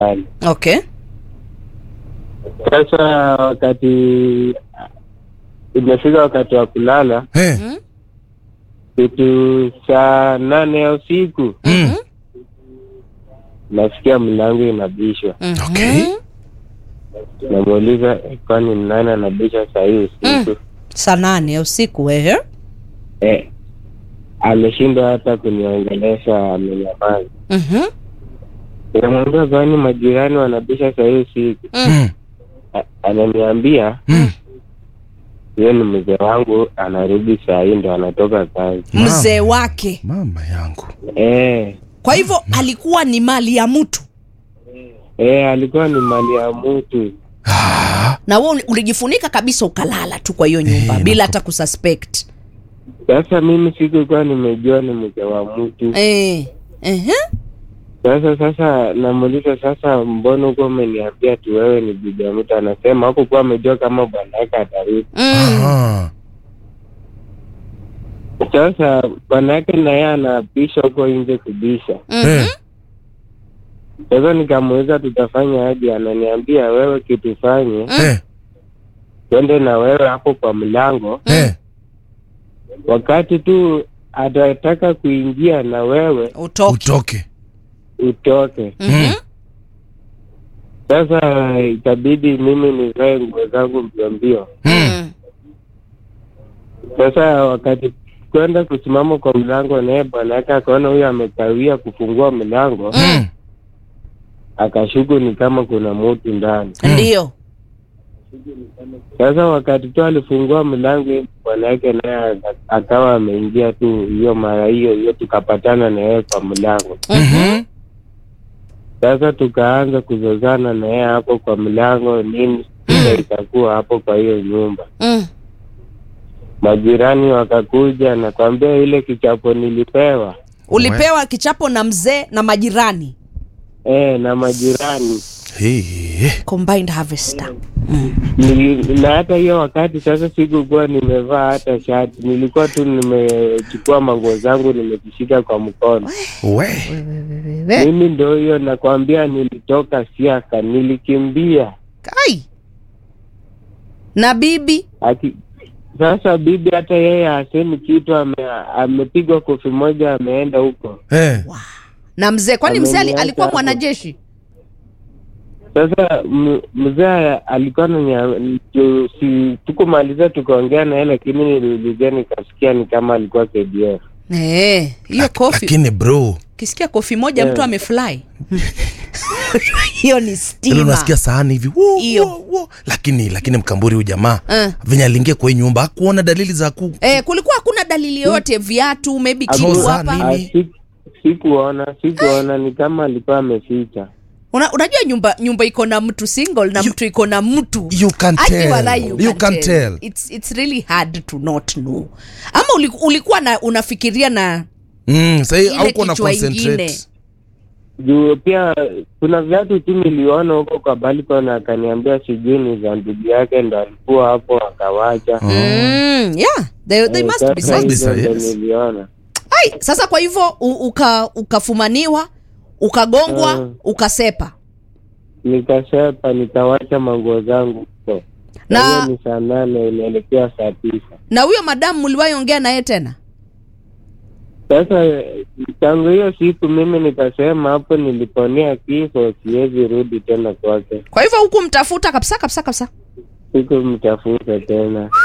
pale. Okay. Sasa wakati imefika wakati wa kulala, Eh. kitu saa nane ya usiku Mm. nasikia mlango inabishwa. Mhm. Okay. Namuuliza kwani ni nani anabisha saa hii usiku? Saa nane ya usiku wewe. Eh, ameshindwa hata kuniongelesha, amenyamaza. Mhm. Namwambia kwani majirani wanabisha saa hii usiku? Mm. A- Ananiambia Mm. hiyo ni mzee wangu, anarudi saa hii ndo anatoka kazi. Mama. Mzee wake. Mama yangu. Eh, Kwa hivyo alikuwa ni mali ya mtu. eh, alikuwa ni mali ya mtu. Ah. Na wewe uli- ulijifunika kabisa ukalala tu kwa hiyo nyumba Eh, bila nako- hata kususpect. Sasa mimi sikukuwa nimejua ni mke wa mtu. Eh. Ehe. Sasa sasa namuuliza sasa, mbona huko umeniambia tu wewe ni bibi ya mtu? Anasema hakukuwa amejua kama bwana yake atarudi. Mm. Aha. Sasa bwana yake na yeye anapisha huko nje kubisha. Mhm. Eh. Sasa nikamuuliza tutafanya aje, ananiambia wewe kitu fanye, Eh. twende na wewe hapo kwa mlango, Eh. wakati tu atataka kuingia na wewe Utoke. Utoke. utoke. Mhm. Sasa itabidi mimi nivae nguo zangu mbio mbio. Mm. Mm. Sasa wakati kwenda kusimama kwa mlango, naye bwana yake akaona huyo amekawia kufungua mlango, Mm. akashuku ni kama kuna mutu ndani. Ndio. Sasa wakati tu alifungua mlango, bwana yake naye aka- akawa ameingia tu hiyo mara hiyo hiyo, tukapatana na yeye kwa mlango. Mhm. Sasa tukaanza kuzozana na yeye hapo kwa mlango, nini shida itakuwa hapo kwa hiyo nyumba. Mm. Majirani wakakuja, nakwambia ile kichapo nilipewa Ulipewa kichapo na mzee na majirani. eh, na majirani Eh. Combined harvester. Mm. Nili- na hata hiyo wakati sasa sikukuwa nimevaa hata shati, nilikuwa tu nimechukua manguo zangu nimezishika kwa mkono. We. Wewe. Mimi ndo hiyo nakwambia, nilitoka siaka, nilikimbia Kai. Na bibi. Aki, sasa bibi hata yeye hasemi kitu, ame, amepigwa kofi moja, ameenda huko. Eh. Na mzee kwani mzee ali- Ameniacha alikuwa hapo. mwanajeshi? Sasa m- mzee alikuwa nanya, tu- si tukumaliza tukaongea naye, lakini niliulizia nikasikia ni kama alikuwa KDF. Eh, hiyo kofi. Lakini bro, Ukisikia kofi moja Eh. mtu amefly. Hiyo ni ile stima. unasikia sahani hivi wo, Hiyo. wo, wo. Lakini lakini mkamburi huyu jamaa Eh. venye aliingia kwa hii nyumba hakuona dalili za ku Eh, kulikuwa hakuna dalili yoyote viatu maybe kitu Agoza hapa. nini? Ah, Mimi? si- Sikuona, sikuona, ni kama alikuwa ameficha. Una, unajua nyumba nyumba iko na mtu single na You- mtu iko na mtu you can Ati tell. walai you, You can can tell. tell. It's, it's really hard to not know ama uli- ulikuwa na unafikiria na mm, sahii Ile hauko na kichwa ingine. concentrate Juu pia kuna viatu tu niliona huko kwa balcony, akaniambia sijui ni za ndugu yake, ndo alikuwa hapo akawacha. Oh. mm, yeah they, they Eh, must be sasa Must be hizo safe. safe. ndo yes. niliona. Ai, sasa kwa hivyo u- uka ukafumaniwa ukagongwa Mm. ukasepa Nikasepa, nikawacha manguo zangu huko. Na- Na hiyo ni saa nane inaelekea saa tisa. na huyo madamu mliwahi ongea naye tena Sasa eh, tangu hiyo siku mimi nikasema hapo niliponea kifo, siwezi rudi tena kwake. kwa hivyo huku mtafuta kabisa kabisa kabisa Sikumtafuta tena.